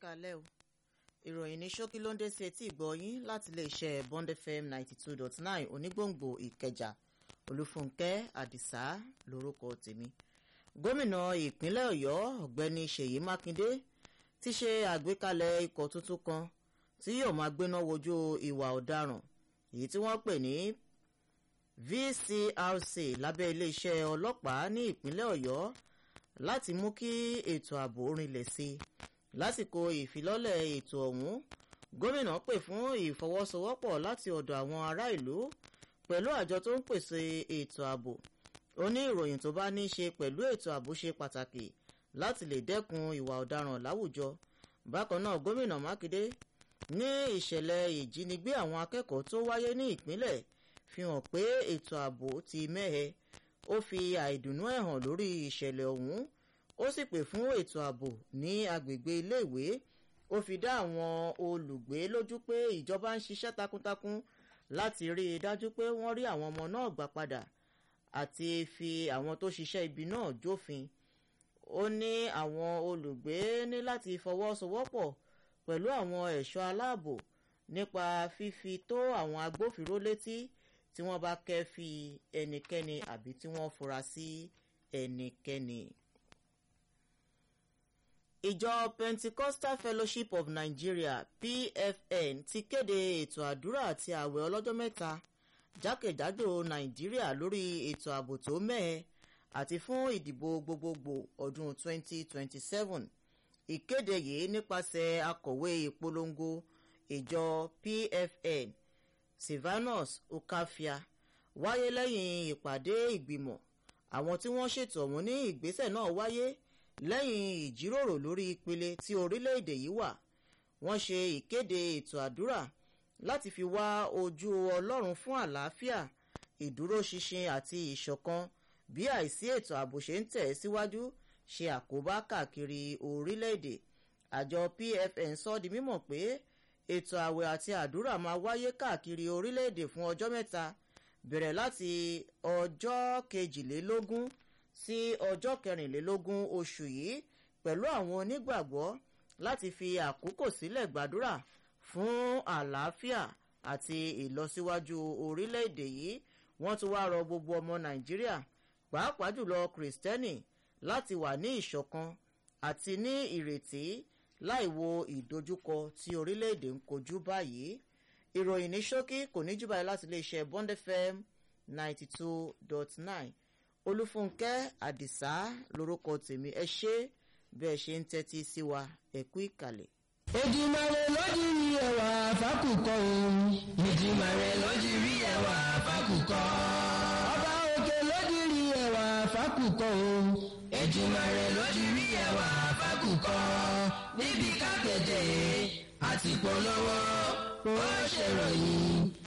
káalẹ́ o ìròyìn ní ṣókí ló ń dé sí etí ìgbọ́ yín láti iléeṣẹ́ bond fm ninety two dot nine onígbòǹgbò ìkẹjà olúfúnkẹ́ àdìsá lórúkọ tèmi gómìnà ìpínlẹ̀ ọ̀yọ́ ọ̀gbẹ́ni ṣèyí mákindé ti ṣe àgbékalẹ̀ ikọ̀ tuntun kan tí yóò máa gbéná wojú ìwà ọ̀daràn èyí tí wọ́n pè ní vcrc lábẹ́ iléeṣẹ́ ọlọ́pàá ní ìpínlẹ̀ ọ̀yọ́ láti mú kí ètò ààbò rinlẹ̀ sí i lásìkò ìfilọ́lẹ̀ ètò ọ̀hún gómìnà pè fún ìfọwọ́sowọ́pọ̀ láti ọ̀dọ̀ àwọn ará ìlú pẹ̀lú àjọ tó ń pèsè ètò ààbò ó ní ìròyìn tó bá ní í ṣe pẹ̀lú ètò ààbò ṣe pàtàkì láti lè dẹ́kun ìwà ọ̀daràn láwùjọ bákan náà gómìnà mákindé ní ìṣẹ̀lẹ̀ ìjínigbé àwọn akẹ́kọ̀ọ́ tó wáyé ní ìpínlẹ̀ fi hàn pé ètò ààbò ti mẹ́hẹ ó fi àìdùnnú ẹ̀ hàn lórí ìṣẹ̀lẹ̀ ọ̀hún ó sì pè fún ètò ààbò ní agbègbè iléèwé ó fi dá àwọn olùgbé lójú pé ìjọba ń ṣiṣẹ́ takuntakun láti rí i dájú pé wọ́n rí àwọn ọmọ náà gbà padà àti fi àwọn tó ṣiṣẹ́ ibi náà jófin ó ní àwọn olùgbé ní láti fọwọ́sowọ́pọ̀ pẹ̀lú àwọn ẹ̀ṣọ́ aláàbò nípa fífi tó àwọn agbófinró létí tí wọ́n bá kẹ́fì ẹnikẹ́ni àbí tí wọ́n fura sí ẹnikẹ́ni. ìjọ pentecostal fellowship of nigeria pfn ti kéde ètò àdúrà àti ààwẹ̀ ọlọ́jọ́ mẹ́ta jákèjádò nàìjíríà lórí ètò ààbò tó mẹ́ẹ̀ àti fún ìdìbò gbogbogbò ọdún 2027 ìkéde yìí nípasẹ̀ akọ̀wé ìpolongo ìjọ pfn silvanus okafia wáyé lẹ́yìn ìpàdé ìgbìmọ̀ àwọn tí wọ́n ṣètò ọ̀hún ní ìgbésẹ̀ náà wáyé lẹ́yìn ìjíròrò lórí ìpele tí orílẹ̀-èdè yìí wà wọ́n ṣe ìkéde ètò àdúrà láti fi wá ojú ọlọ́run fún àlàáfíà ìdúróṣinṣin àti ìṣọ̀kan bí àìsí ètò ààbò ṣe ń tẹ̀ síwájú ṣe àkóbá káàkiri orílẹ̀-èdè àjọ pfn sọ di mímọ̀ pé ètò ààwẹ̀ àti àdúrà máa wáyé káàkiri orílẹ̀-èdè fún ọjọ́ mẹ́ta bẹ̀rẹ̀ láti ọjọ́ kejìlélógún sí ọjọ́ kẹrìnlélógún oṣù yìí pẹ̀lú àwọn onígbàgbọ́ láti fi àkókò sílẹ̀ gbàdúrà fún àlàáfíà àti ìlọsíwájú orílẹ̀-èdè yìí wọ́n tún wá rọ gbogbo ọmọ nàìjíríà pàápàá jùlọ kìrìsìtẹ́nì láti wà ní ìṣọ̀kan àti ní ìrètí láì wo ìdojúkọ tí orílẹ̀-èdè ń kojú báyìí ìròyìn ní ṣókí kò ní jù báyìí láti iléeṣẹ́ bond fm ninety two dot nine olúfúnkẹ́ àdìsá lórúkọ tèmi ẹ ṣé bí ẹ ṣe ń tẹ́tí sí wa ẹ kú ìkàlẹ̀. Èdìmàrè lójú rí ẹwà fákùkọ òun. Èdìmàrè lójú rí ẹwà fákùkọ. Ọba òkè lójú rí ẹwà fákùkọ òun. Èdìmàrè lójú rí ẹwà fákùkọ. Níbi kákẹ́jẹ́ àti polówó ó ṣèròyìn